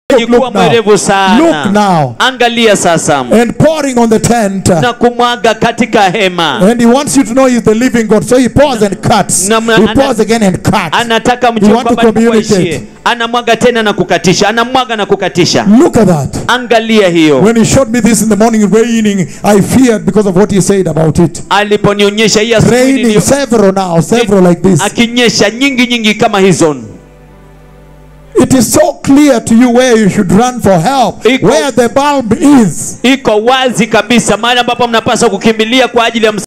ilikuwa look now. mwerevu Look sana now. angalia sasa And pouring on the tent. na kumwaga katika hema And he wants you to know he's the living God. So he pours and cuts. Na- na- He ana- pours again and cuts. anataka mjue You want to kwamba Mungu communicate. aishie anamwaga tena na kukatisha anamwaga na kukatisha Look at that. angalia hiyo When he showed me this in the morning raining, I feared because of what he said about it. aliponionyesha hii asubuhi Raining nilio- several now, several like this. akinyesha nyingi nyingi kama hizo It is so clear to you where you should run for help, Iko- where the bulb is. iko wazi kabisa mahali ambapo mnapaswa kukimbilia kwa ajili ya